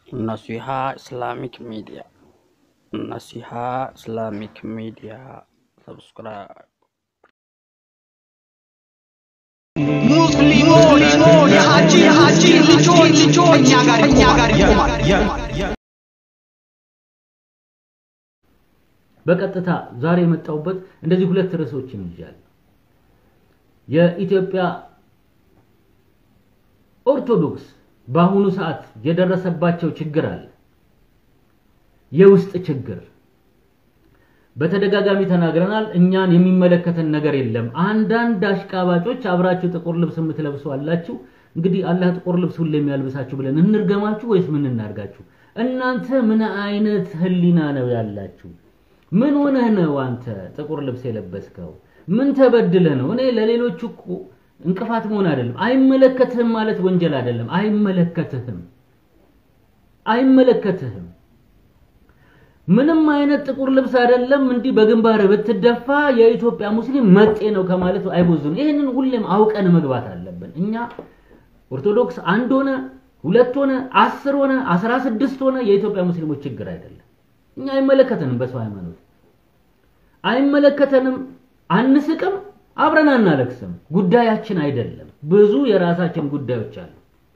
Naseeha Islamic media Naseeha Islamic media subscribe ሙስሊሞች የሀጂ የሀጂ ልጆች ልጆች እኛ ጋር እኛ ጋር ይቆማል። በቀጥታ ዛሬ የመጣሁበት እንደዚህ ሁለት ርዕሶችን ይዣለሁ። የኢትዮጵያ ኦርቶዶክስ በአሁኑ ሰዓት የደረሰባቸው ችግር አለ። የውስጥ ችግር በተደጋጋሚ ተናግረናል። እኛን የሚመለከተን ነገር የለም። አንዳንድ አሽቃባጮች አብራችሁ ጥቁር ልብስ የምትለብሱ አላችሁ። እንግዲህ አላህ ጥቁር ልብስ ሁሌ የሚያልብሳችሁ ብለን እንርገማችሁ ወይስ ምን እናርጋችሁ? እናንተ ምን አይነት ህሊና ነው ያላችሁ? ምን ሆነህ ነው አንተ ጥቁር ልብስ የለበስከው? ምን ተበድለህ ነው? እኔ ለሌሎቹ እኮ እንቅፋት መሆን አይደለም። አይመለከትህም ማለት ወንጀል አይደለም። አይመለከትህም፣ አይመለከትህም። ምንም አይነት ጥቁር ልብስ አይደለም። እንዲህ በግንባር ብትደፋ የኢትዮጵያ ሙስሊም መጤ ነው ከማለት አይቦዝም። ይህንን ሁሌም አውቀን መግባት አለብን። እኛ ኦርቶዶክስ አንድ ሆነ ሁለት ሆነ አስር ሆነ አስራ ስድስት ሆነ የኢትዮጵያ ሙስሊሞች ችግር አይደለም። እኛ አይመለከተንም፣ በሰው ሃይማኖት አይመለከተንም። አንስቅም፣ አብረን አናለቅስም። ጉዳያችን አይደለም። ብዙ የራሳችን ጉዳዮች አሉ።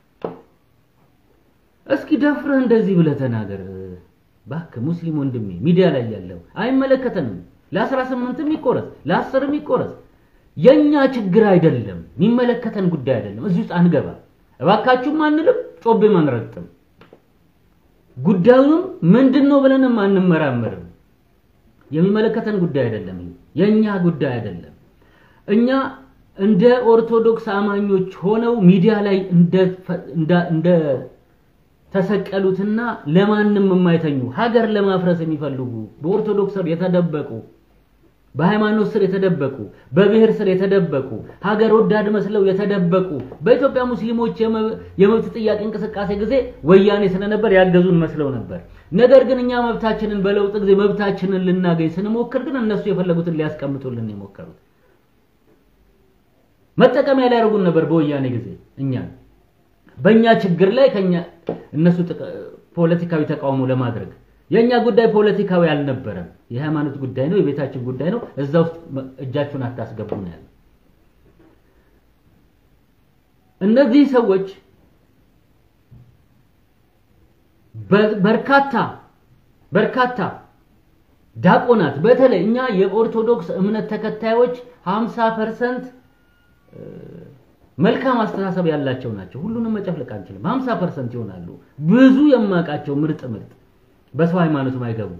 እስኪ ደፍረህ እንደዚህ ብለህ ተናገር እባክህ ሙስሊም ወንድሜ፣ ሚዲያ ላይ ያለው አይመለከተንም። ለአስራ ስምንትም ይቆረስ ለአስርም ይቆረስ የኛ ችግር አይደለም። የሚመለከተን ጉዳይ አይደለም። እዚህ ውስጥ አንገባ እባካችሁም አንልም፣ ጮቤም አንረግጥም። ጉዳዩንም ምንድን ነው ብለንም አንመራመርም። የሚመለከተን ጉዳይ አይደለም። የኛ ጉዳይ አይደለም። እኛ እንደ ኦርቶዶክስ አማኞች ሆነው ሚዲያ ላይ እንደ እንደ ተሰቀሉትና ለማንም የማይተኙ ሀገር ለማፍረስ የሚፈልጉ በኦርቶዶክስ ስር የተደበቁ በሃይማኖት ስር የተደበቁ በብሔር ስር የተደበቁ ሀገር ወዳድ መስለው የተደበቁ በኢትዮጵያ ሙስሊሞች የመብት ጥያቄ እንቅስቃሴ ጊዜ ወያኔ ስለነበር ያገዙን መስለው ነበር። ነገር ግን እኛ መብታችንን በለውጥ ጊዜ መብታችንን ልናገኝ ስንሞክር ግን እነሱ የፈለጉትን ሊያስቀምጡልን የሞከሩት መጠቀሚያ ሊያደርጉን ነበር በወያኔ ጊዜ እኛ በእኛ ችግር ላይ ከኛ እነሱ ፖለቲካዊ ተቃውሞ ለማድረግ የኛ ጉዳይ ፖለቲካዊ አልነበረም። የሃይማኖት ጉዳይ ነው፣ የቤታችን ጉዳይ ነው። እዛ ውስጥ እጃችሁን አታስገቡ ነው ያለው። እነዚህ ሰዎች በርካታ በርካታ ዲያቆናት በተለይ እኛ የኦርቶዶክስ እምነት ተከታዮች 50% መልካም አስተሳሰብ ያላቸው ናቸው። ሁሉንም መጨፍለቅ አንችልም። 50% ይሆናሉ። ብዙ የማውቃቸው ምርጥ ምርጥ በሰው ሃይማኖት ማይገቡ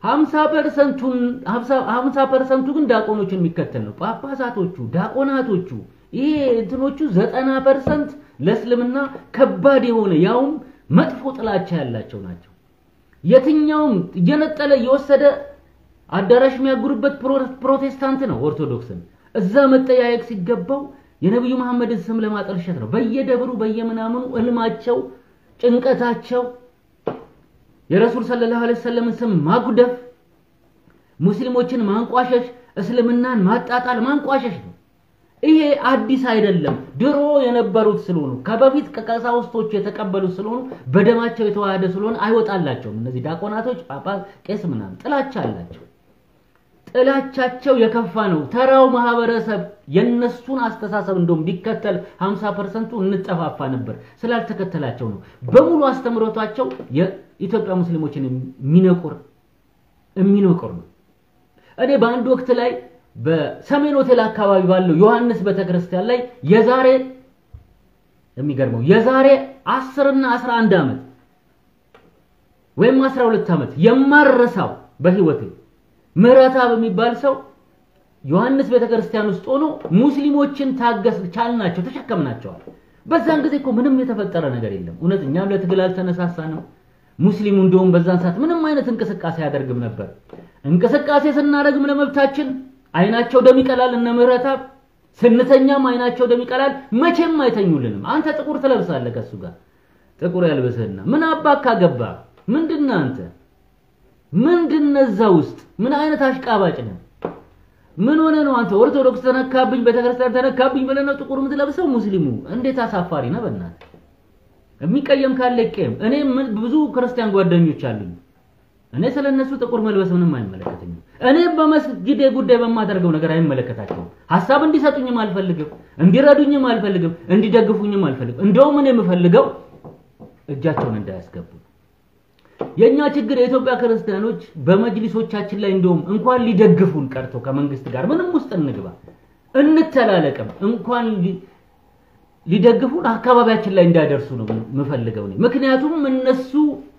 50%ቱን 50%ቱ ግን ዲያቆኖችን የሚከተል ነው። ጳጳሳቶቹ፣ ዲያቆናቶቹ ይሄ እንትኖቹ 90% ለእስልምና ከባድ የሆነ ያውም መጥፎ ጥላቻ ያላቸው ናቸው። የትኛውም እየነጠለ እየወሰደ አዳራሽ የሚያጉርበት ፕሮቴስታንት ነው ኦርቶዶክስን እዛ መጠያየቅ ሲገባው የነብዩ መሐመድን ስም ለማጠልሸት ነው። በየደብሩ በየምናምኑ እልማቸው፣ ጭንቀታቸው የረሱል ሰለላሁ ዐለይሂ ወሰለምን ስም ማጉደፍ፣ ሙስሊሞችን ማንቋሸሽ፣ እስልምናን ማጣጣል፣ ማንቋሸሽ ነው። ይሄ አዲስ አይደለም። ድሮ የነበሩት ስለሆኑ ከበፊት ከቀሳውስቶቹ የተቀበሉት ስለሆኑ በደማቸው የተዋሃደ ስለሆነ አይወጣላቸውም። እነዚህ ዲያቆናቶች፣ ጳጳስ፣ ቄስ ምናምን ጥላቻ አላቸው። ጥላቻቸው የከፋ ነው። ተራው ማህበረሰብ የነሱን አስተሳሰብ እንደውም ቢከተል 50%ቱ እንጠፋፋ ነበር። ስላልተከተላቸው ነው። በሙሉ አስተምሮታቸው የኢትዮጵያ ሙስሊሞችን የሚነቁር የሚነቁር ነው። እኔ በአንድ ወቅት ላይ በሰሜን ሆቴል አካባቢ ባለው ዮሐንስ ቤተክርስቲያን ላይ የዛሬ የሚገርመው የዛሬ 10 እና 11 ዓመት ወይም 12 ዓመት የማረሳው በህይወቴ ምህረተአብ የሚባል ሰው ዮሐንስ ቤተክርስቲያን ውስጥ ሆኖ ሙስሊሞችን ታገስ ቻልናቸው፣ ተሸከምናቸዋል። በዛን ጊዜ እኮ ምንም የተፈጠረ ነገር የለም። እውነት እኛም ለትግል አልተነሳሳንም። ሙስሊሙ እንደውም በዛን ሰዓት ምንም አይነት እንቅስቃሴ አያደርግም ነበር። እንቅስቃሴ ስናደርግም ለመብታችን አይናቸው ደም ይቀላል። እነ ምህረተአብ ስንተኛም አይናቸው ደም ይቀላል። መቼም አይተኙልንም። አንተ ጥቁር ትለብሳለህ ከሱ ጋር ጥቁር ያልብስህና ምን አባካ ገባ ምንድነው አንተ ምንድነው እዛ ውስጥ ምን አይነት አሽቃባጭ ነው? ምን ሆነ ነው አንተ ኦርቶዶክስ ተነካብኝ፣ ቤተክርስቲያን ተነካብኝ ብለህ ነው ጥቁር የምትለብሰው? ሙስሊሙ እንዴት አሳፋሪ ነው በእናትህ። የሚቀየም ካለ ይቀየም። እኔ ምን- ብዙ ክርስቲያን ጓደኞች አሉኝ። እኔ ስለ እነሱ ጥቁር መልበስ ምንም አይመለከተኝም። እኔ በመስጊዴ ጉዳይ በማደርገው ነገር አይመለከታቸውም። ሀሳብ እንዲሰጡኝም አልፈልግም፣ እንዲረዱኝም አልፈልግም፣ እንዲደግፉኝም አልፈልግም። እንደውም እኔ የምፈልገው እጃቸውን እንዳያስገቡ። የኛ ችግር የኢትዮጵያ ክርስቲያኖች በመጅሊሶቻችን ላይ እንደውም እንኳን ሊደግፉን ቀርቶ ከመንግስት ጋር ምንም ውስጥ እንግባ እንተላለቅም እንኳን ሊ- ሊደግፉን አካባቢያችን ላይ እንዳይደርሱ ነው የምፈልገው እኔ። ምክንያቱም እነሱ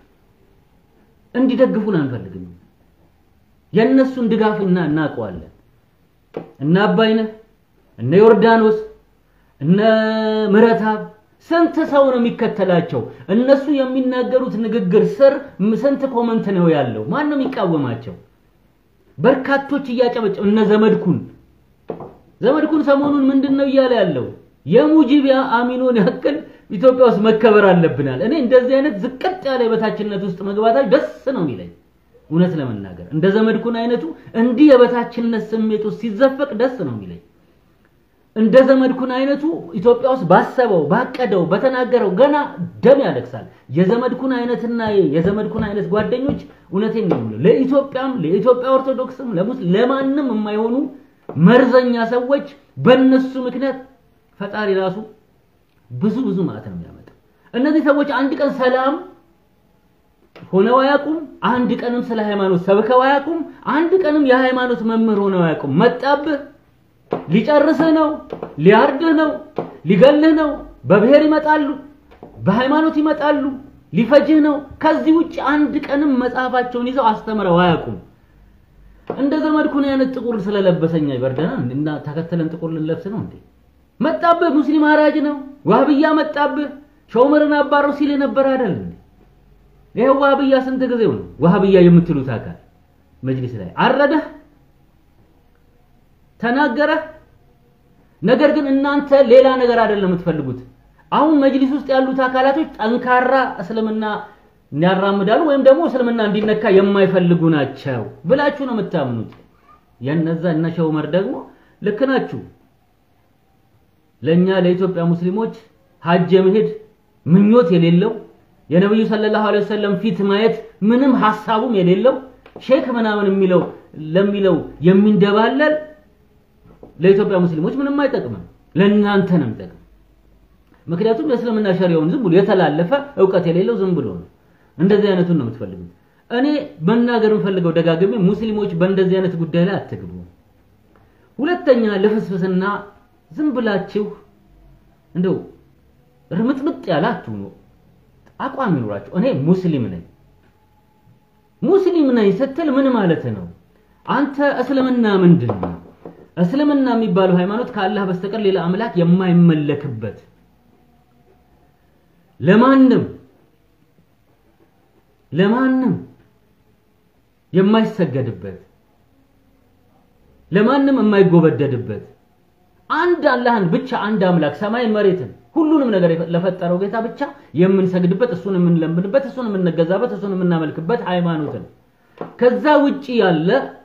እንዲደግፉን አንፈልግም። የእነሱን ድጋፍ እና እናውቀዋለን። እነ አባይነህ፣ እነ ዮርዳኖስ፣ እነ ምህረተአብ ስንት ሰው ነው የሚከተላቸው? እነሱ የሚናገሩት ንግግር ስር ም- ስንት ኮመንት ነው ያለው? ማን ነው የሚቃወማቸው? በርካቶች እያጨበጨቡ እነ ዘመድኩን ዘመድኩን ሰሞኑን ምንድን ነው እያለ ያለው? የሙጂቢያ አሚኖን ያክል ኢትዮጵያ ውስጥ መከበር አለብናል። እኔ እንደዚህ አይነት ዝቅጥ ያለ የበታችነት ውስጥ መግባታች ደስ ነው የሚለኝ እውነት ለመናገር እንደ ዘመድኩን አይነቱ እንዲህ የበታችነት ስሜት ውስጥ ሲዘፈቅ ደስ ነው የሚለኝ። እንደ ዘመድኩን አይነቱ ኢትዮጵያ ውስጥ ባሰበው ባቀደው በተናገረው ገና ደም ያለቅሳል። የዘመድኩን አይነትና የዘመድኩን አይነት ጓደኞች እውነቴን ነው የምልህ ለኢትዮጵያም ለኢትዮጵያ ኦርቶዶክስም ለሙስ ለማንም የማይሆኑ መርዘኛ ሰዎች በእነሱ ምክንያት ፈጣሪ ራሱ ብዙ ብዙ ማለት ነው የሚያመጣው። እነዚህ ሰዎች አንድ ቀን ሰላም ሆነው አያውቁም። አንድ ቀንም ስለ ሃይማኖት ሰብከው አያውቁም። አንድ ቀንም የሃይማኖት መምህር ሆነው አያውቁም። መጣብህ ሊጨርስህ ነው፣ ሊያርድህ ነው፣ ሊገልህ ነው። በብሔር ይመጣሉ፣ በሃይማኖት ይመጣሉ፣ ሊፈጅህ ነው። ከዚህ ውጭ አንድ ቀንም መጽሐፋቸውን ይዘው አስተምረው አያውቁም። እንደ ዘመድኩን አይነት ጥቁር ስለለበሰኛ ይበርደናል እና ተከተለን ጥቁር ልንለብስ ነው እንዴ? መጣብህ፣ ሙስሊም አራጅ ነው፣ ዋህብያ መጣብህ፣ ሾመርን አባረው ሲል የነበረ አይደል እንዴ? ይሄው ዋህብያ ስንት ጊዜው ነው ዋህብያ የምትሉት አካል መጅሊስ ላይ አረደህ ተናገረ። ነገር ግን እናንተ ሌላ ነገር አይደለም የምትፈልጉት። አሁን መጅሊስ ውስጥ ያሉት አካላቶች ጠንካራ እስልምና ያራምዳሉ ወይም ደግሞ እስልምና እንዲነካ የማይፈልጉ ናቸው ብላችሁ ነው የምታምኑት። የነዛ እነ ሼህ ዑመር ደግሞ ልክ ናችሁ። ለኛ ለኢትዮጵያ ሙስሊሞች ሀጅ የመሄድ ምኞት የሌለው የነብዩ ሰለላሁ ዐለይሂ ወሰለም ፊት ማየት ምንም ሐሳቡም የሌለው ሼክ ምናምን የሚለው ለሚለው የሚንደባለል ለኢትዮጵያ ሙስሊሞች ምንም አይጠቅምም። ለእናንተ ነው የሚጠቅም። ምክንያቱም የእስልምና ሸሪያውን ዝም ብሎ የተላለፈ እውቀት የሌለው ዝም ብሎ ነው። እንደዚህ አይነቱን ነው የምትፈልጉት። እኔ መናገር የምፈልገው ደጋግሜ ሙስሊሞች በእንደዚህ አይነት ጉዳይ ላይ አትግቡ። ሁለተኛ ልፍስፍስና ዝም ብላችሁ እንደው ርምጥምጥ ያለ አትሁኑ። አቋም ይኑራችሁ። እኔ ሙስሊም ነኝ ሙስሊም ነኝ ስትል ምን ማለት ነው? አንተ እስልምና ምንድን ነው? እስልምና የሚባለው ሃይማኖት ከአላህ በስተቀር ሌላ አምላክ የማይመለክበት ለማንም ለማንም የማይሰገድበት ለማንም የማይጎበደድበት አንድ አላህን ብቻ አንድ አምላክ ሰማይን መሬትን ሁሉንም ነገር ለፈጠረው ጌታ ብቻ የምንሰግድበት እሱን የምንለምንበት እሱን የምንገዛበት እሱን የምናመልክበት ሃይማኖት ነው። ከዛ ውጪ ያለ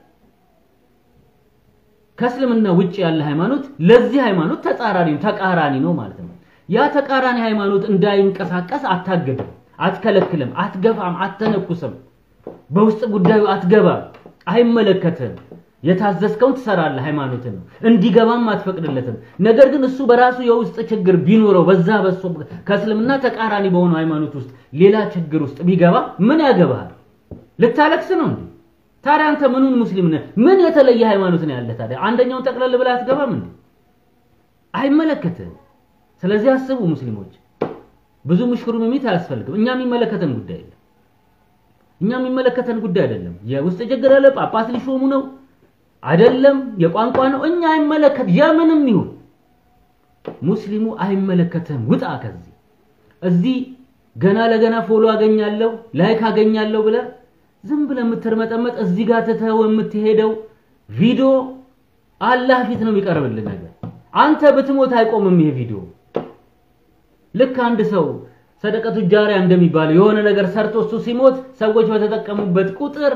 ከእስልምና ውጪ ያለ ሃይማኖት ለዚህ ሃይማኖት ተጻራሪ ነው፣ ተቃራኒ ነው ማለት ነው። ያ ተቃራኒ ሃይማኖት እንዳይንቀሳቀስ አታገድም፣ አትከለክልም፣ አትገፋም፣ አትተነኩስም፣ በውስጥ ጉዳዩ አትገባም፣ አይመለከትም። የታዘዝከውን ትሰራለህ፣ ሃይማኖትን ነው እንዲገባም አትፈቅድለትም። ነገር ግን እሱ በራሱ የውስጥ ችግር ቢኖረው በዛ በሱ ከእስልምና ተቃራኒ በሆነው ሃይማኖት ውስጥ ሌላ ችግር ውስጥ ቢገባ ምን ያገባሃል? ልታለቅስ ነው እንዴ? ታዲያ አንተ ምኑን ሙስሊም ነህ? ምን የተለየ ሃይማኖት ነው ያለ? ታዲያ አንደኛውን ጠቅለል ብለህ አትገባም እንዴ? አይመለከትህም። ስለዚህ አስቡ ሙስሊሞች፣ ብዙ ምሽክሩ ሚት አያስፈልግም። እኛ የሚመለከተን ጉዳይ አይደለም። እኛ የሚመለከተን ጉዳይ አይደለም። የውስጥ ችግር አለ፣ ጳጳስ ሊሾሙ ነው አይደለም፣ የቋንቋ ነው። እኛ አይመለከት የምንም ይሁን ሙስሊሙ አይመለከትህም። ውጣ ከዚህ እዚህ ገና ለገና ፎሎ አገኛለሁ ላይክ አገኛለሁ ብለህ ዝም ብለህ የምትርመጠመጥ እዚህ ጋር ትተኸው የምትሄደው ቪዲዮ አላህ ፊት ነው የሚቀርብልህ ነገር። አንተ ብትሞት አይቆምም ይሄ ቪዲዮ። ልክ አንድ ሰው ሰደቀቱ ጃሪያ እንደሚባለው የሆነ ነገር ሰርቶ እሱ ሲሞት ሰዎች በተጠቀሙበት ቁጥር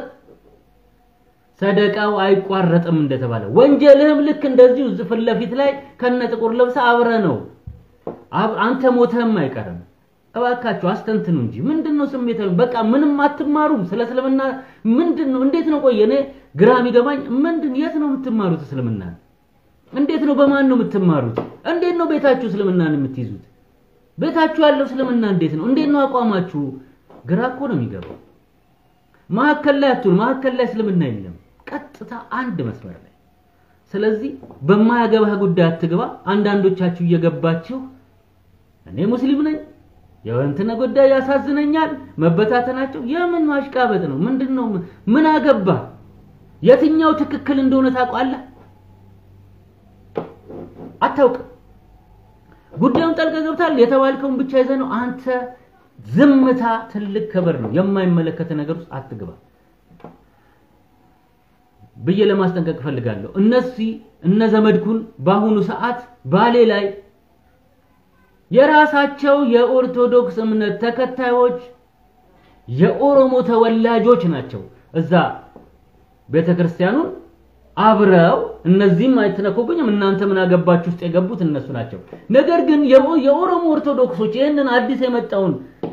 ሰደቃው አይቋረጥም እንደተባለ ወንጀልህም ልክ እንደዚሁ ፊት ለፊት ላይ ከነ ጥቁር ልብስ አብረ ነው አንተ ሞተህም አይቀርም። እባካችሁ አስተንትኑ እንጂ ምንድን ነው ስሜታዊ? በቃ ምንም አትማሩም ስለ እስልምና ምንድን ነው? እንዴት ነው? ቆይ እኔ ግራ የሚገባኝ ምንድን የት ነው የምትማሩት እስልምና? እንዴት ነው? በማን ነው የምትማሩት? እንዴት ነው ቤታችሁ እስልምናን የምትይዙት? ቤታችሁ ያለው እስልምና እንዴት ነው? እንዴት ነው አቋማችሁ? ግራ እኮ ነው የሚገባው። መሀከል ላይ አትሁን። መሀከል ላይ እስልምና የለም፣ ቀጥታ አንድ መስመር ላይ። ስለዚህ በማያገባህ ጉዳይ አትግባ። አንዳንዶቻችሁ እየገባችሁ እኔ ሙስሊም ነኝ የወንትነ ጉዳይ ያሳዝነኛል፣ መበታተናቸው የምን ማሽቃበጥ ነው? ምንድን ነው? ምን አገባ? የትኛው ትክክል እንደሆነ ታውቃለህ? አታውቅም። ጉዳዩን ጠልቀህ ገብታል የተባልከውን ብቻ ይዘህ ነው አንተ። ዝምታ ትልቅ ክብር ነው። የማይመለከተ ነገር ውስጥ አትግባ ብዬ ለማስጠንቀቅ እፈልጋለሁ። እነዚህ እነ ዘመድኩን በአሁኑ ሰዓት ባሌ ላይ የራሳቸው የኦርቶዶክስ እምነት ተከታዮች የኦሮሞ ተወላጆች ናቸው። እዛ ቤተክርስቲያኑን አብረው እነዚህም አይተነኩብኝም እናንተ ምን አገባችሁ ውስጥ የገቡት እነሱ ናቸው። ነገር ግን የኦሮሞ ኦርቶዶክሶች ይህንን አዲስ የመጣውን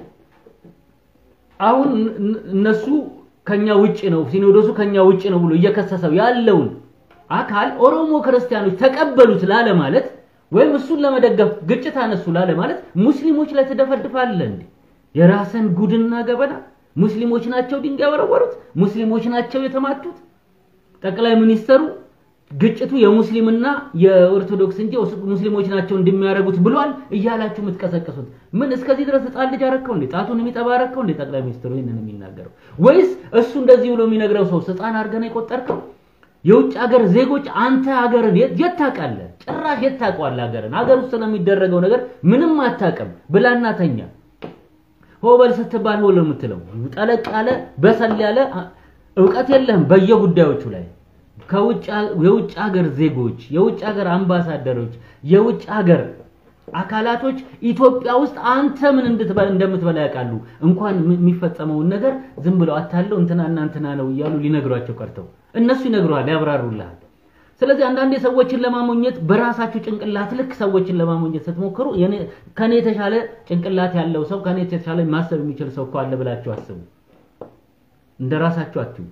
አሁን እነሱ ከኛ ውጭ ነው ሲኖዶሱ ከኛ ውጭ ነው ብሎ እየከሰሰው ያለውን አካል ኦሮሞ ክርስቲያኖች ተቀበሉት ላለ ማለት ወይም እሱን ለመደገፍ ግጭት አነሱ ላለ ማለት ሙስሊሞች ላይ ትደፈድፋለህ እንዴ? የራስን ጉድና ገበና ሙስሊሞች ናቸው ድንጋይ ወረወሩት፣ ሙስሊሞች ናቸው የተማቱት። ጠቅላይ ሚኒስተሩ ግጭቱ የሙስሊምና የኦርቶዶክስ እንጂ ሙስሊሞች ናቸው እንደሚያደርጉት ብሏል እያላችሁ የምትቀሰቀሱት ምን? እስከዚህ ድረስ ህፃን ልጅ አረከው እንዴ? ጣቱን የሚጠባ አረከው እንዴ? ጠቅላይ ሚኒስትሩ ይህንን የሚናገረው ወይስ እሱ እንደዚህ ብሎ የሚነግረው ሰው ህፃን አድርገህ ነው የቆጠርከው? የውጭ ሀገር ዜጎች አንተ ሀገርን የት ታውቃለህ? ጭራሽ የት ታውቀዋለህ? ሀገርን ሀገር ውስጥ ስለሚደረገው ነገር ምንም አታውቅም። ብላና ተኛ። ሆበል ስትባል ሆለ የምትለው ጠለቅ ያለ በሰል ያለ እውቀት የለህም በየጉዳዮቹ ላይ ከውጭ የውጭ ሀገር ዜጎች፣ የውጭ ሀገር አምባሳደሮች፣ የውጭ ሀገር አካላቶች ኢትዮጵያ ውስጥ አንተ ምን እንደምትበላ ያውቃሉ። እንኳን የሚፈጸመውን ነገር ዝም ብለው አታለው እንትናና እንትና ነው እያሉ ሊነግሯቸው ቀርተው እነሱ ይነግሩሃል፣ ያብራሩልሃል። ስለዚህ አንዳንዴ ሰዎችን ለማሞኘት በራሳችሁ ጭንቅላት ልክ ሰዎችን ለማሞኘት ስትሞክሩ ከኔ የተሻለ ጭንቅላት ያለው ሰው ከኔ የተሻለ ማሰብ የሚችል ሰው እኮ አለ ብላችሁ አስቡ። እንደ ራሳችሁ አትዩ።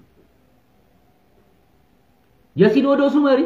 የሲኖዶሱ መሪ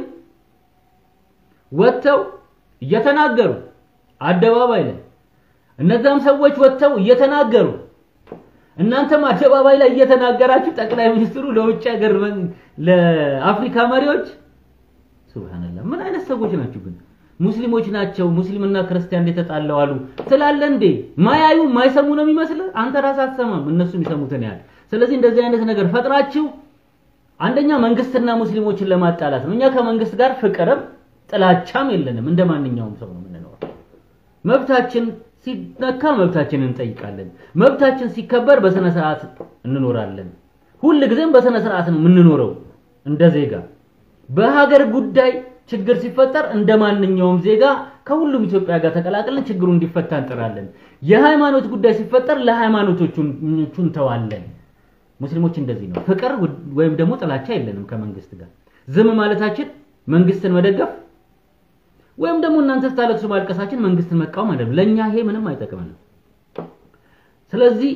ወጥተው እየተናገሩ አደባባይ ላይ እነዛም ሰዎች ወጥተው እየተናገሩ እናንተም አደባባይ ላይ እየተናገራችሁ ጠቅላይ ሚኒስትሩ ለውጭ ሀገር ለአፍሪካ መሪዎች ሱብሃንአላህ ምን አይነት ሰዎች ናችሁ ግን ሙስሊሞች ናቸው ሙስሊምና ክርስቲያን የተጣለው አሉ ስላለ እንዴ ማያዩ ማይሰሙ ነው የሚመስል አንተ ራስህ አትሰማም እነሱ የሚሰሙትን ያህል ስለዚህ እንደዚህ አይነት ነገር ፈጥራችሁ አንደኛ መንግስትና ሙስሊሞችን ለማጣላት ነው እኛ ከመንግስት ጋር ፍቅርም ጥላቻም የለንም እንደ ማንኛውም ሰው ነው የምንኖረው መብታችን ሲነካ መብታችንን እንጠይቃለን መብታችን ሲከበር በስነ ስርዓት እንኖራለን ሁል ጊዜም በስነ ስርዓት ነው የምንኖረው እንደ ዜጋ በሀገር ጉዳይ ችግር ሲፈጠር እንደ ማንኛውም ዜጋ ከሁሉም ኢትዮጵያ ጋር ተቀላቅለን ችግሩ እንዲፈታ እንጥራለን። የሃይማኖት ጉዳይ ሲፈጠር ለሃይማኖቶቹ እንተዋለን። ሙስሊሞች እንደዚህ ነው። ፍቅር ወይም ደግሞ ጥላቻ የለንም ከመንግስት ጋር። ዝም ማለታችን መንግስትን መደገፍ ወይም ደግሞ እናንተ ስታለቅሱ ማልቀሳችን መንግስትን መቃወም አይደለም። ለኛ ይሄ ምንም አይጠቅመንም። ስለዚህ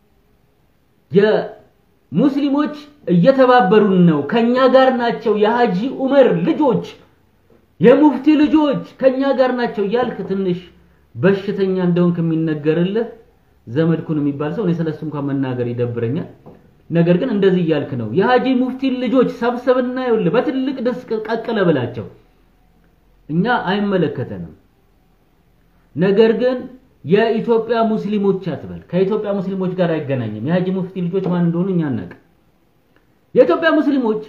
ሙስሊሞች እየተባበሩን ነው፣ ከኛ ጋር ናቸው። የሀጂ ዑመር ልጆች፣ የሙፍቲ ልጆች ከኛ ጋር ናቸው እያልክ ትንሽ በሽተኛ እንደሆንክ የሚነገርልህ ዘመድኩን የሚባል ሰው እኔ ስለሱ እንኳን መናገር ይደብረኛል። ነገር ግን እንደዚህ እያልክ ነው። የሀጂ ሙፍቲ ልጆች ሰብሰብና ይኸውልህ በትልቅ ድስቅ ቀቅለ ብላቸው። እኛ አይመለከተንም። ነገር ግን የኢትዮጵያ ሙስሊሞች አትበል። ከኢትዮጵያ ሙስሊሞች ጋር አይገናኝም። የሀጂ ሙፍቲ ልጆች ማን እንደሆኑ እኛ አናውቅም። የኢትዮጵያ ሙስሊሞች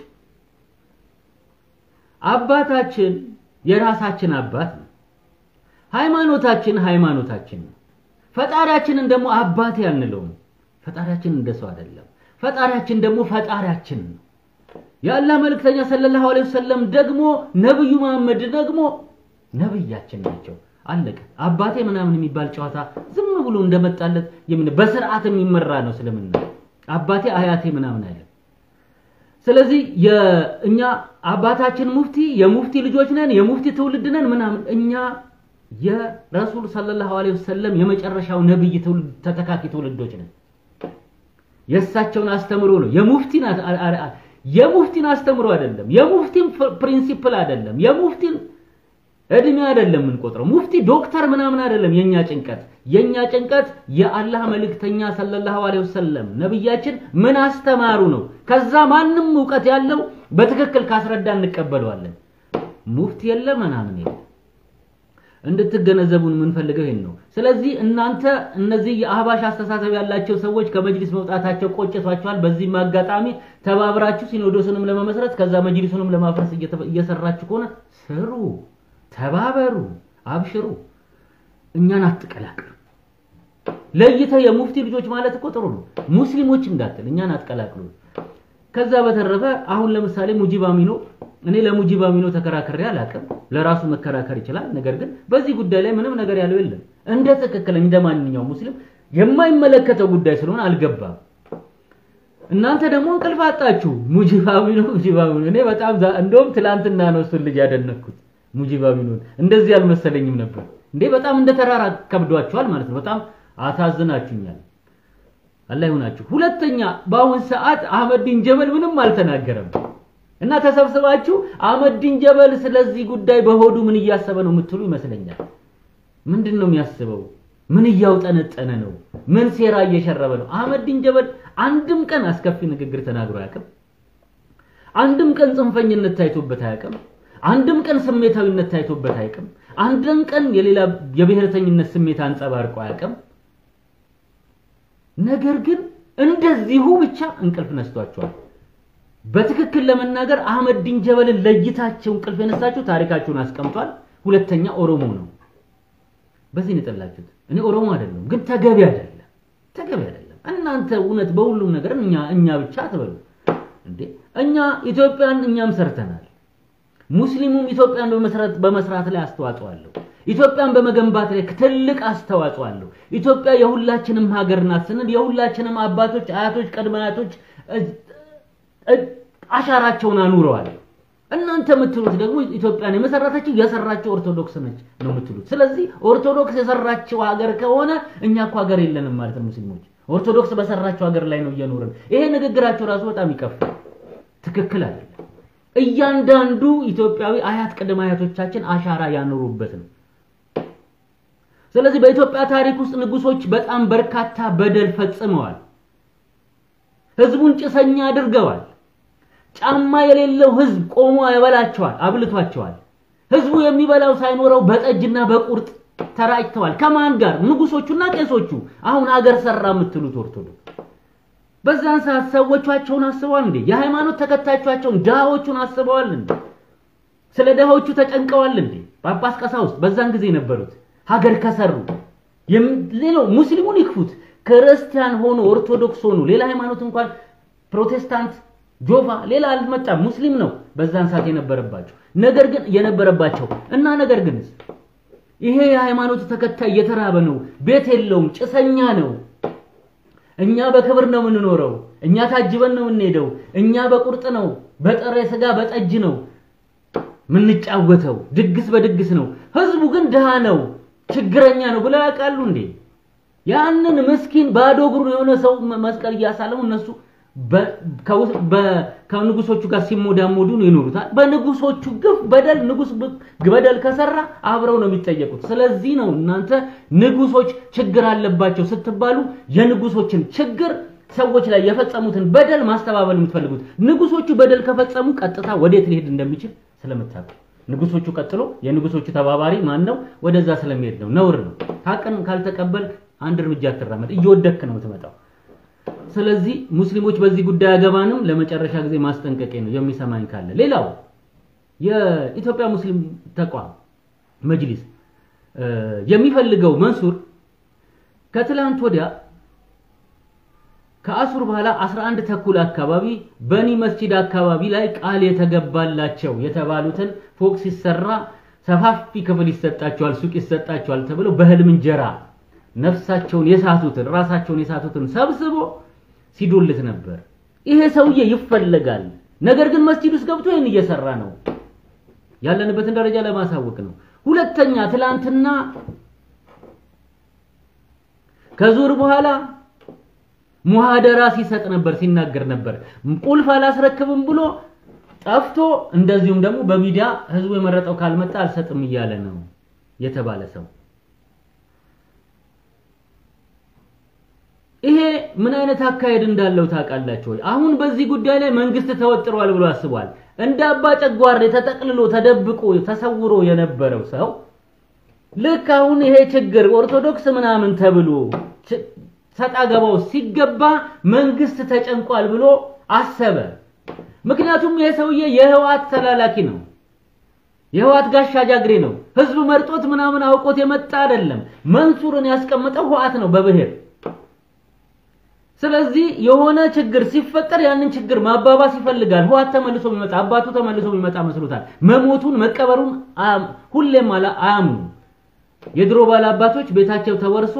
አባታችን የራሳችን አባት ነው። ሃይማኖታችን ሃይማኖታችን ነው። ፈጣሪያችንን ደግሞ አባቴ አንለውም። ፈጣሪያችን እንደሰው አይደለም። ፈጣሪያችን ደግሞ ፈጣሪያችን ነው። የአላህ መልእክተኛ ሰለላሁ ዐለይሂ ወሰለም ደግሞ ነብዩ መሐመድ ደግሞ ነብያችን ናቸው። አለቀ። አባቴ ምናምን የሚባል ጨዋታ ዝም ብሎ እንደመጣለት የምን በስርዓት የሚመራ ነው እስልምና። አባቴ አያቴ ምናምን አይደለም። ስለዚህ የእኛ አባታችን ሙፍቲ የሙፍቲ ልጆች ነን፣ የሙፍቲ ትውልድ ነን ምናምን እኛ የረሱል ሰለላሁ ዐለይሂ ወሰለም የመጨረሻው ነብይ ትውልድ ተተካኪ ትውልዶች ነን። የእሳቸውን አስተምሮ ነው የሙፍቲን አ- አ- አ- የሙፍቲን አስተምሮ አይደለም፣ የሙፍቲን ፕሪንሲፕል አይደለም፣ የሙፍቲን እድሜ አይደለም የምንቆጥረው። ሙፍቲ ዶክተር ምናምን አይደለም የኛ ጭንቀት። የኛ ጭንቀት የአላህ መልእክተኛ ሰለላሁ ዐለይሂ ወሰለም ነብያችን ምን አስተማሩ ነው። ከዛ ማንም እውቀት ያለው በትክክል ካስረዳ እንቀበለዋለን። ሙፍቲ የለ ምናምን የለ። እንድትገነዘቡን የምንፈልገው ይሄን ነው። ስለዚህ እናንተ እነዚህ የአህባሽ አስተሳሰብ ያላቸው ሰዎች ከመጅሊስ መውጣታቸው ቆጭቷቸዋል። በዚህም አጋጣሚ ተባብራችሁ ሲኖዶስንም ለመመስረት ከዛ መጅሊሱንም ለማፍረስ እየተ- እየሰራችሁ ከሆነ ስሩ፣ ተባበሩ፣ አብሽሩ። እኛን አትቀላቅሉ። ለይተህ የሙፍቲ ልጆች ማለት እኮ ጥሩ ነው። ሙስሊሞች እንዳትል እኛን አትቀላቅሉ። ከዛ በተረፈ አሁን ለምሳሌ ሙጂብ አሚኖ እኔ ለሙጂብ አሚኖ ተከራክሬ አላውቅም። ለራሱ መከራከር ይችላል። ነገር ግን በዚህ ጉዳይ ላይ ምንም ነገር ያለው የለም። እንደ ትክክል እንደ ማንኛውም ሙስሊም የማይመለከተው ጉዳይ ስለሆነ አልገባም። እናንተ ደግሞ እንቅልፍ አጣችሁ። ሙጂብ አሚኖ ሙጂብ አሚኖ እኔ በጣም ዛ- እንደውም ትላንትና ነው እሱን ልጅ ያደነኩት። ሙጂብ አሚኖን እንደዚህ አልመሰለኝም ነበር እንዴ! በጣም እንደ ተራራ ከብዷችኋል ማለት ነው። በጣም አሳዝናችሁኛል። አላህ ይሁናችሁ። ሁለተኛ በአሁን ሰዓት አህመዲን ጀበል ምንም አልተናገረም እና ተሰብስባችሁ አህመዲን ጀበል ስለዚህ ጉዳይ በሆዱ ምን እያሰበ ነው የምትሉ ይመስለኛል። ምንድን ነው የሚያስበው? ምን እያውጠነጠነ ነው? ምን ሴራ እየሸረበ ነው? አህመዲን ጀበል አንድም ቀን አስከፊ ንግግር ተናግሮ አያውቅም። አንድም ቀን ጽንፈኝነት ታይቶበት አያውቅም። አንድም ቀን ስሜታዊነት ታይቶበት አያውቅም። አንድም ቀን የሌላ የብሔርተኝነት ስሜት አንጸባርቆ አያውቅም። ነገር ግን እንደዚሁ ብቻ እንቅልፍ ነስቷቸዋል። በትክክል ለመናገር አህመዲን ጀበልን ለይታቸው እንቅልፍ የነሳችሁ ታሪካቸውን አስቀምጧል። ሁለተኛ ኦሮሞ ነው። በዚህ ነው የጠላችሁት። እኔ ኦሮሞ አይደለም፣ ግን ተገቢ አይደለም፣ ተገቢ አይደለም። እናንተ እውነት በሁሉም ነገር እኛ እኛ ብቻ አትበሉ እንዴ። እኛ ኢትዮጵያን እኛም ሰርተናል። ሙስሊሙም ኢትዮጵያን በመስራት በመስራት ላይ አስተዋጽኦ አለው። ኢትዮጵያን በመገንባት ላይ ትልቅ አስተዋጽኦ አለው። ኢትዮጵያ የሁላችንም ሀገር ናት ስንል የሁላችንም አባቶች፣ አያቶች፣ ቅድመ አያቶች እ- እ- አሻራቸውን አኑረዋል። እናንተ የምትሉት ደግሞ ኢትዮጵያን የመሰረተችው የሰራችው ኦርቶዶክስ ነች ነው የምትሉት። ስለዚህ ኦርቶዶክስ የሰራችው ሀገር ከሆነ እኛ እኮ ሀገር የለንም ማለት ነው። ሙስሊሞች ኦርቶዶክስ በሰራችው ሀገር ላይ ነው እየኖርን። ይሄ ንግግራቸው ራሱ በጣም ይከፋል። ትክክል አይደለም። እያንዳንዱ ኢትዮጵያዊ አያት ቅድመ አያቶቻችን አሻራ ያኖሩበት ነው። ስለዚህ በኢትዮጵያ ታሪክ ውስጥ ንጉሶች በጣም በርካታ በደል ፈጽመዋል። ህዝቡን ጭሰኛ አድርገዋል። ጫማ የሌለው ህዝብ ቆሞ ያበላቸዋል፣ አብልቷቸዋል። ህዝቡ የሚበላው ሳይኖረው በጠጅና በቁርጥ ተራጭተዋል። ከማን ጋር? ንጉሶቹና ቄሶቹ። አሁን ሀገር ሰራ የምትሉት ኦርቶዶክስ በዛን ሰዓት ሰዎቻቸውን አስበዋል እንዴ? የሃይማኖት ተከታዮቻቸውን ድሃዎቹን አስበዋል እንዴ? ስለ ድሃዎቹ ተጨንቀዋል እንዴ? ጳጳስ ቀሳውስት በዛን ጊዜ የነበሩት ሀገር ከሰሩ የም- ሌላው ሙስሊሙን ይክፉት፣ ክርስቲያን ሆኖ ኦርቶዶክስ ሆኖ ሌላ ሃይማኖት እንኳን ፕሮቴስታንት፣ ጆቫ ሌላ አልመጣም። ሙስሊም ነው በዛን ሰዓት የነበረባቸው ነገር ግን የነበረባቸው እና ነገር ግን ይሄ የሃይማኖት ተከታይ የተራበ ነው፣ ቤት የለውም፣ ጭሰኛ ነው። እኛ በክብር ነው የምንኖረው። እኛ ታጅበን ነው የምንሄደው። እኛ በቁርጥ ነው፣ በጥሬ ስጋ በጠጅ ነው የምንጫወተው። ድግስ በድግስ ነው። ህዝቡ ግን ድሃ ነው፣ ችግረኛ ነው ብለው ያውቃሉ እንዴ? ያንን ምስኪን ባዶ እግሩን የሆነ ሰው መ- መስቀል እያሳለሙ እነሱ በ- ከውስ- በ- ከንጉሶቹ ጋር ሲሞዳሞዱ ነው ይኖሩታል። በንጉሶቹ ግፍ በደል ንጉስ ብ- በደል ከሰራ አብረው ነው የሚጠየቁት። ስለዚህ ነው እናንተ ንጉሶች ችግር አለባቸው ስትባሉ የንጉሶችን ችግር ሰዎች ላይ የፈጸሙትን በደል ማስተባበል የምትፈልጉት። ንጉሶቹ በደል ከፈጸሙ ቀጥታ ወዴት ሊሄድ እንደሚችል ስለምታውቁ ንጉሶቹ ቀጥሎ የንጉሶቹ ተባባሪ ማን ነው? ወደዛ ስለሚሄድ ነው። ነውር ነው። ሀቅን ካልተቀበልክ አንድ እርምጃ አትራመድ፣ እየወደክ ነው የምትመጣው። ስለዚህ ሙስሊሞች በዚህ ጉዳይ አገባንም ለመጨረሻ ጊዜ ማስጠንቀቂያ ነው የሚሰማኝ ካለ። ሌላው የኢትዮጵያ ሙስሊም ተቋም መጅሊስ እ፣ የሚፈልገው መንሱር ከትላንት ወዲያ ከአሱር በኋላ 11 ተኩል አካባቢ በኒ መስጂድ አካባቢ ላይ ቃል የተገባላቸው የተባሉትን ፎቅ ሲሰራ ሰፋፊ ክፍል ይሰጣቸዋል፣ ሱቅ ይሰጣቸዋል ተብለው በህልም እንጀራ ነፍሳቸውን የሳቱትን ራሳቸውን የሳቱትን ሰብስቦ ሲዶልት ነበር። ይሄ ሰውዬ ይፈለጋል። ነገር ግን መስጂድ ውስጥ ገብቶ ይህን እየሰራ ነው። ያለንበትን ደረጃ ለማሳወቅ ነው። ሁለተኛ ትላንትና ከዙር በኋላ ሙሃደራ ሲሰጥ ነበር፣ ሲናገር ነበር። ቁልፍ አላስረክብም ብሎ ጠፍቶ እንደዚሁም ደግሞ በሚዲያ ህዝቡ የመረጠው ካልመጣ አልሰጥም እያለ ነው የተባለ ሰው ይሄ ምን አይነት አካሄድ እንዳለው ታውቃላችሁ ወይ? አሁን በዚህ ጉዳይ ላይ መንግስት ተወጥሯል ብሎ አስቧል። እንደ አባ ጨጓሬ ተጠቅልሎ ተደብቆ ተሰውሮ የነበረው ሰው ልክ አሁን ይሄ ችግር ኦርቶዶክስ ምናምን ተብሎ ሰጣ ገባው ሲገባ መንግስት ተጨንቋል ብሎ አሰበ። ምክንያቱም ይሄ ሰውዬ የህወሓት ተላላኪ ነው። የህወሓት ጋሻ ጃግሬ ነው። ህዝብ መርጦት ምናምን አውቆት የመጣ አይደለም። መንሱርን ያስቀመጠው ህወሓት ነው በብሔር ስለዚህ የሆነ ችግር ሲፈጠር ያንን ችግር ማባባስ ይፈልጋል። ህወሓት ተመልሶ ቢመጣ አባቱ ተመልሶ ቢመጣ መስሎታል። መሞቱን መቀበሩን ሁሌም አያምኑም። የድሮ ባለ አባቶች ቤታቸው ተወርሶ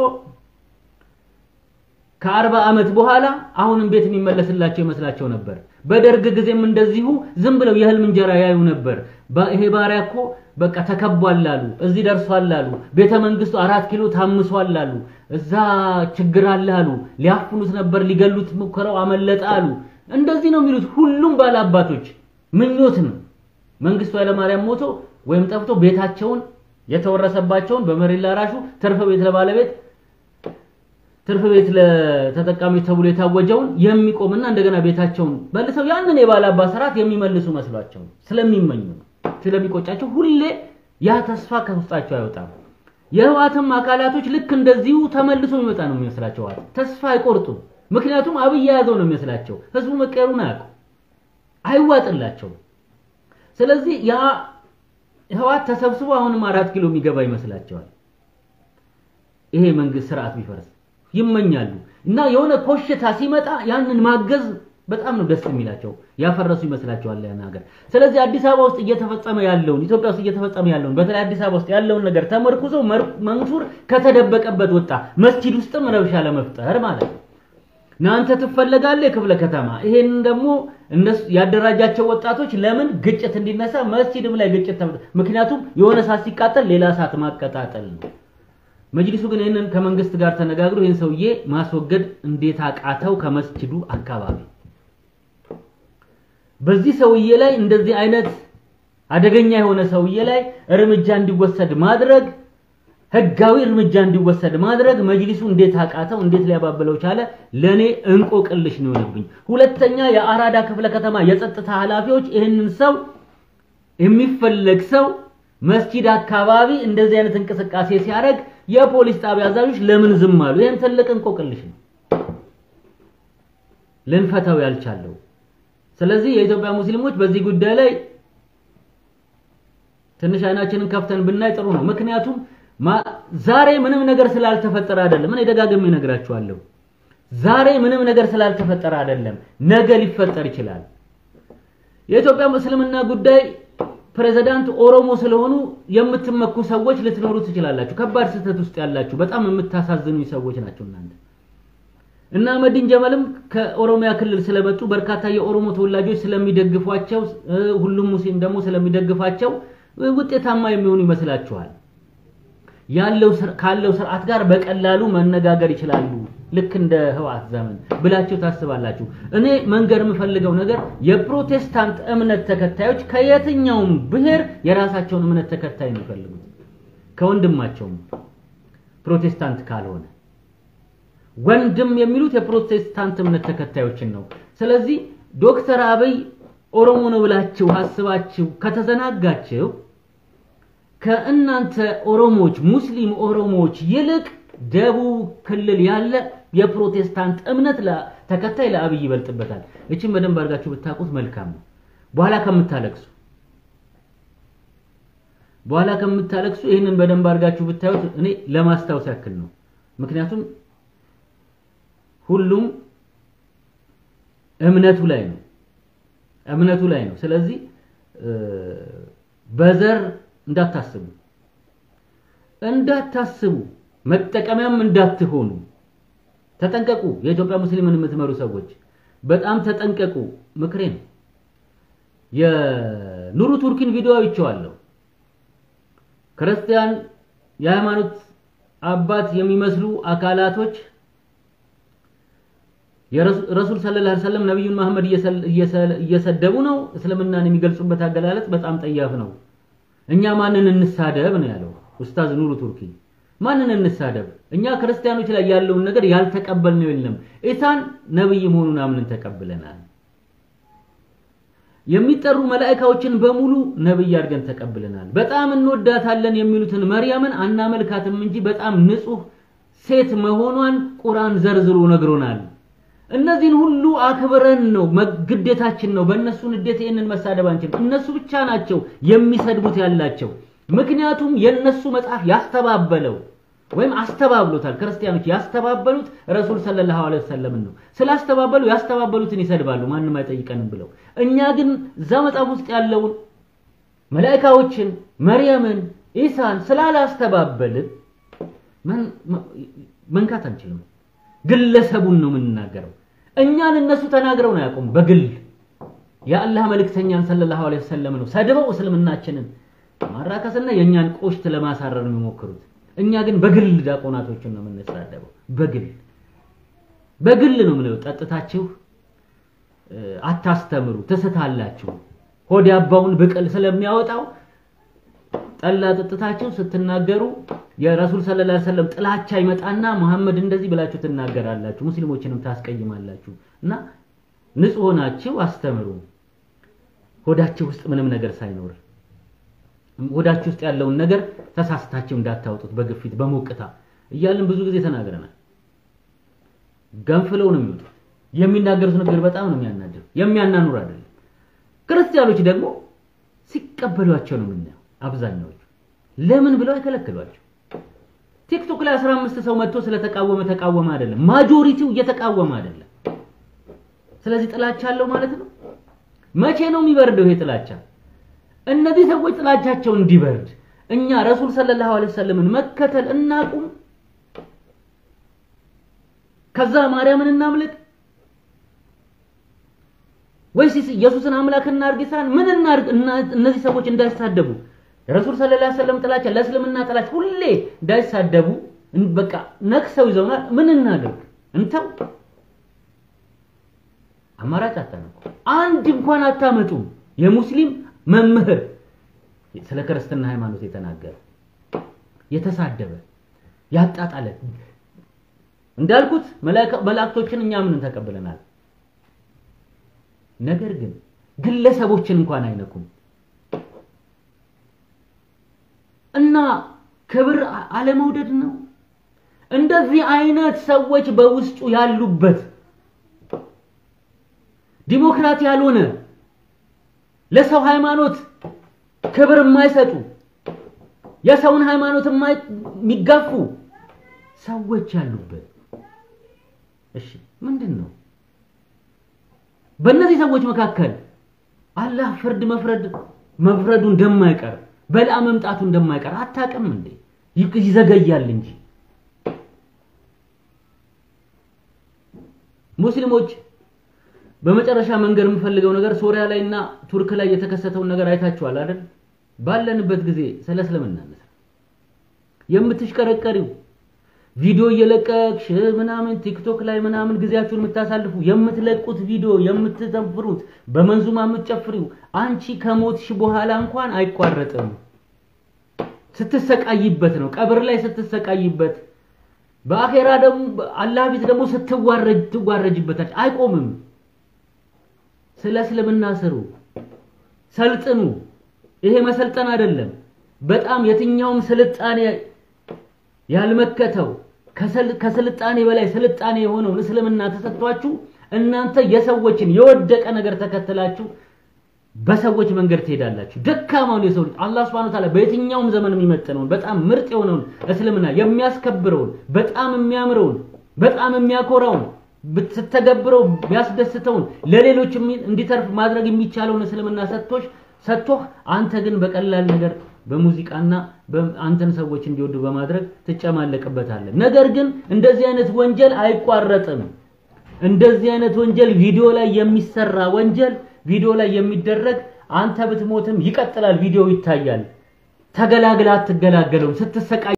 ከአርባ ዓመት በኋላ አሁንም ቤት የሚመለስላቸው ይመስላቸው ነበር። በደርግ ጊዜም እንደዚሁ ዝም ብለው የህልም እንጀራ ያዩ ነበር። ይሄ ባሪያ እኮ በቃ ተከቧል አሉ፣ እዚህ ደርሷል አሉ፣ ቤተ መንግስቱ አራት ኪሎ ታምሷል አሉ፣ እዛ ችግር አለ አሉ፣ ሊያፍኑት ነበር፣ ሊገሉት ሙከራው አመለጠ አሉ። እንደዚህ ነው የሚሉት ሁሉም ባለ አባቶች ምኞት ነው። መንግስቱ ኃይለማርያም ሞቶ ወይም ጠፍቶ ቤታቸውን የተወረሰባቸውን በመሬት ላራሹ ትርፍ ቤት ለባለቤት ትርፍ ቤት ለተጠቃሚዎች ተብሎ የታወጀውን የሚቆምና እንደገና ቤታቸውን መልሰው ያንን የባለ አባት ስርዓት የሚመልሱ መስሏቸው ስለሚመኙ ስለሚቆጫቸው ሁሌ ያ ተስፋ ከውስጣቸው አይወጣም። የህወሓትም አካላቶች ልክ እንደዚሁ ተመልሶ የሚመጣ ነው የሚመስላቸው። ህወሓት ተስፋ አይቆርጡም። ምክንያቱም አብይ የያዘው ነው የሚመስላቸው። ህዝቡ መቀየሩን አያውቁ አይዋጥላቸውም። ስለዚህ ያ ህወሓት ተሰብስቦ አሁንም አራት ኪሎ የሚገባ ይመስላቸዋል። ይሄ መንግስት ስርዓት ቢፈርስ ይመኛሉ እና የሆነ ኮሽታ ሲመጣ ያንን ማገዝ በጣም ነው ደስ የሚላቸው። ያፈረሱ ይመስላቸዋል ያን ሀገር። ስለዚህ አዲስ አበባ ውስጥ እየተፈጸመ ያለውን ኢትዮጵያ ውስጥ እየተፈጸመ ያለውን በተለይ አዲስ አበባ ውስጥ ያለውን ነገር ተመርኩዞ መንሱር ከተደበቀበት ወጣ። መስጂድ ውስጥም ረብሻ ለመፍጠር ማለት ነው። እናንተ ትፈለጋለህ የክፍለ ከተማ ይሄን ደግሞ እነሱ ያደራጃቸው ወጣቶች ለምን ግጭት እንዲነሳ መስጂድም ላይ ግጭት ምክንያቱም የሆነ እሳት ሲቃጠል ሌላ እሳት ማቀጣጠል ነው። መጅሊሱ ግን ይህንን ከመንግስት ጋር ተነጋግሮ ይህን ሰውዬ ማስወገድ እንዴት አቃተው? ከመስጂዱ አካባቢ በዚህ ሰውዬ ላይ እንደዚህ አይነት አደገኛ የሆነ ሰውዬ ላይ እርምጃ እንዲወሰድ ማድረግ ህጋዊ እርምጃ እንዲወሰድ ማድረግ መጅሊሱ እንዴት አቃተው? እንዴት ሊያባብለው ቻለ? ለኔ እንቆቅልሽ ነው የሆነብኝ። ሁለተኛ የአራዳ ክፍለ ከተማ የጸጥታ ኃላፊዎች ይህንን ሰው የሚፈለግ ሰው መስጂድ አካባቢ እንደዚህ አይነት እንቅስቃሴ ሲያደርግ የፖሊስ ጣቢያ አዛዦች ለምን ዝም አሉ? ይህም ትልቅ እንቆቅልሽ ነው ልንፈታው ያልቻለው። ስለዚህ የኢትዮጵያ ሙስሊሞች በዚህ ጉዳይ ላይ ትንሽ አይናችንን ከፍተን ብናይ ጥሩ ነው። ምክንያቱም ዛሬ ምንም ነገር ስላልተፈጠረ አይደለም። እኔ ደጋግሜ እነግራችኋለሁ። ዛሬ ምንም ነገር ስላልተፈጠረ አይደለም፣ ነገ ሊፈጠር ይችላል። የኢትዮጵያ እስልምና ጉዳይ ፕሬዝዳንት ኦሮሞ ስለሆኑ የምትመኩ ሰዎች ልትኖሩ ትችላላችሁ። ከባድ ስህተት ውስጥ ያላችሁ በጣም የምታሳዝኑ ሰዎች ናቸው እናንተ። እና መዲን ጀመልም ከኦሮሚያ ክልል ስለመጡ በርካታ የኦሮሞ ተወላጆች ስለሚደግፏቸው፣ ሁሉም ሙስሊም ደግሞ ስለሚደግፋቸው ውጤታማ የሚሆኑ ይመስላችኋል። ያለው ካለው ስርዓት ጋር በቀላሉ መነጋገር ይችላሉ። ልክ እንደ ህወሓት ዘመን ብላችሁ ታስባላችሁ። እኔ መንገር የምፈልገው ነገር የፕሮቴስታንት እምነት ተከታዮች ከየትኛውም ብሔር የራሳቸውን እምነት ተከታይ ነው የሚፈልጉት ከወንድማቸውም ፕሮቴስታንት ካልሆነ ወንድም የሚሉት የፕሮቴስታንት እምነት ተከታዮችን ነው። ስለዚህ ዶክተር አብይ ኦሮሞ ነው ብላችሁ አስባችሁ ከተዘናጋችሁ ከእናንተ ኦሮሞዎች ሙስሊም ኦሮሞዎች ይልቅ ደቡብ ክልል ያለ የፕሮቴስታንት እምነት ተከታይ ለአብይ ይበልጥበታል። እችን በደንብ አድርጋችሁ ብታውቁት መልካም ነው። በኋላ ከምታለቅሱ በኋላ ከምታለቅሱ ይህንን በደንብ አድርጋችሁ ብታዩት እኔ ለማስታወስ ያክል ነው። ምክንያቱም ሁሉም እምነቱ ላይ ነው እምነቱ ላይ ነው። ስለዚህ በዘር እንዳታስቡ እንዳታስቡ መጠቀሚያም እንዳትሆኑ ተጠንቀቁ። የኢትዮጵያ ሙስሊምን የምትመሩ ሰዎች በጣም ተጠንቀቁ። ምክሬ ነው። የኑሩ ቱርኪን ቪዲዮ አይቼዋለሁ። ክርስቲያን የሃይማኖት አባት የሚመስሉ አካላቶች የረሱል ሰለላሁ ዐለይሂ ወሰለም ነብዩን መሐመድ እየሰደቡ ነው። እስልምናን የሚገልጹበት አገላለጽ በጣም ጠያፍ ነው። እኛ ማንን እንሳደብ ነው ያለው ኡስታዝ ኑሩ ቱርኪ። ማንን እንሳደብ? እኛ ክርስቲያኖች ላይ ያለውን ነገር ያልተቀበልነው የለም። ኢሳን ነብይ መሆኑን አምነን ተቀብለናል። የሚጠሩ መላእክቶችን በሙሉ ነብይ አድርገን ተቀብለናል። በጣም እንወዳታለን የሚሉትን መርያምን አናመልካትም እንጂ በጣም ንጹህ ሴት መሆኗን ቁርአን ዘርዝሮ ነግሮናል። እነዚህን ሁሉ አክብረን ነው ግዴታችን ነው። በእነሱ ንዴት ይህንን መሳደብ አንችልም። እነሱ ብቻ ናቸው የሚሰድቡት ያላቸው። ምክንያቱም የነሱ መጽሐፍ ያስተባበለው ወይም አስተባብሎታል። ክርስቲያኖች ያስተባበሉት ረሱል ሰለላሁ ዐለይሂ ወሰለም ነው። ስላስተባበሉ ያስተባበሉትን ይሰድባሉ፣ ማንም አይጠይቀንም ብለው። እኛ ግን እዛ መጽሐፍ ውስጥ ያለውን መላእክቶችን፣ መርየምን፣ ኢሳን ስላላስተባበልን መንካት አንችልም። ግለሰቡን ነው የምንናገረው። እኛን እነሱ ተናግረው ነው ያቆሙ። በግል የአላህ መልእክተኛን ሰለላሁ ዐለይሂ ወሰለም ነው ሰድበው እስልምናችንን ማራከስና የእኛን ቆሽት ለማሳረር ነው የሚሞክሩት። እኛ ግን በግል ዲያቆናቶችን ነው የምንሳደበው። በግል በግል ነው የምንለው። ጠጥታችሁ አታስተምሩ፣ ትስታላችሁ። ሆድ ያባውን ብቅል ስለሚያወጣው ጠላ ጠጥታችሁ ስትናገሩ የረሱል ሰለላሁ ዐለይሂ ወሰለም ጥላቻ ይመጣና መሐመድ እንደዚህ ብላችሁ ትናገራላችሁ፣ ሙስሊሞችንም ታስቀይማላችሁ። እና ንጹህ ሆናችሁ አስተምሩ፣ ሆዳችሁ ውስጥ ምንም ነገር ሳይኖር ሆዳችሁ ውስጥ ያለውን ነገር ተሳስታችሁ እንዳታወጡት በግፊት በሞቅታ እያልን ብዙ ጊዜ ተናግረናል። ገንፍለው ነው የሚወጡት። የሚናገሩት ነገር በጣም ነው የሚያናድር፣ የሚያናኑር አይደለም። ክርስቲያኖች ደግሞ ሲቀበሏቸው ነው የምናየው። አብዛኛዎቹ ለምን ብለው አይከለክሏቸው። ቲክቶክ ላይ 15 ሰው መጥቶ ስለተቃወመ ተቃወመ አይደለም፣ ማጆሪቲው እየተቃወመ አይደለም። ስለዚህ ጥላቻ አለው ማለት ነው። መቼ ነው የሚበርደው ይሄ ጥላቻ? እነዚህ ሰዎች ጥላቻቸው እንዲበርድ እኛ ረሱል ሰለላሁ ዐለይሂ ወሰለምን መከተል እናቁም፣ ከዛ ማርያምን እናምልክ ወይስ ኢየሱስን አምላክ እናድርግ? ይሳን ምን እናድርግ? እነዚህ ሰዎች እንዳይሳደቡ ረሱል ሰለላሁ ዐለይሂ ወሰለም ጥላቻ ለእስልምና ጥላቻ ሁሌ እንዳይሳደቡ በቃ ነክሰው ይዘውናል። ምን እናድርግ? እንተው። አማራጭ አታነቁ። አንድ እንኳን አታመጡም። የሙስሊም መምህር ስለ ክርስትና ሃይማኖት የተናገረ የተሳደበ ያጣጣለ እንዳልኩት መላእክቶችን እኛ ምን ተቀብለናል። ነገር ግን ግለሰቦችን እንኳን አይነኩም እና ክብር አለመውደድ ነው። እንደዚህ አይነት ሰዎች በውስጡ ያሉበት ዲሞክራት ያልሆነ ለሰው ሃይማኖት ክብር የማይሰጡ የሰውን ሃይማኖት የሚጋፉ ሰዎች ያሉበት እሺ፣ ምንድን ነው በእነዚህ ሰዎች መካከል አላህ ፍርድ መፍረድ መፍረዱ እንደማይቀር በላ መምጣቱ እንደማይቀር አታውቅም እንዴ? ይዘገያል እንጂ ሙስሊሞች በመጨረሻ መንገር የምፈልገው ነገር ሶሪያ ላይ እና ቱርክ ላይ የተከሰተውን ነገር አይታችኋል አይደል? ባለንበት ጊዜ ስለ እስልምና የምትሽቀረቀሪው ቪዲዮ እየለቀቅሽ ምናምን ቲክቶክ ላይ ምናምን ጊዜያችሁን የምታሳልፉ የምትለቁት ቪዲዮ የምትዘፍሩት በመንዙማ የምትጨፍሪው አንቺ ከሞትሽ በኋላ እንኳን አይቋረጥም። ስትሰቃይበት ነው፣ ቀብር ላይ ስትሰቃይበት፣ በአኼራ ደግሞ አላህ ፊት ደግሞ ስትዋረጅ ትዋረጅበታች። አይቆምም። ስለ እስልምና ስሩ፣ ሰልጥኑ። ይሄ መሰልጠን አይደለም። በጣም የትኛውም ስልጣኔ ያልመከተው ከስልጣኔ በላይ ስልጣኔ የሆነውን እስልምና ተሰጥቷችሁ እናንተ የሰዎችን የወደቀ ነገር ተከትላችሁ በሰዎች መንገድ ትሄዳላችሁ። ደካማውን የሰው ልጅ አላህ Subhanahu Ta'ala በየትኛውም ዘመን የሚመጥነውን በጣም ምርጥ የሆነውን እስልምና የሚያስከብረውን በጣም የሚያምረውን በጣም የሚያኮራውን ስትተገብረው የሚያስደስተውን ለሌሎች እንዲተርፍ ማድረግ የሚቻለውን እስልምና ሰጥቶሽ ሰጥቶህ አንተ ግን በቀላል ነገር በሙዚቃና አንተን ሰዎች እንዲወዱ በማድረግ ትጨማለቅበታለህ። ነገር ግን እንደዚህ አይነት ወንጀል አይቋረጥም። እንደዚህ አይነት ወንጀል ቪዲዮ ላይ የሚሰራ ወንጀል ቪዲዮ ላይ የሚደረግ አንተ ብትሞትም ይቀጥላል፣ ቪዲዮ ይታያል። ተገላግላ አትገላገለውም ስትሰቃይ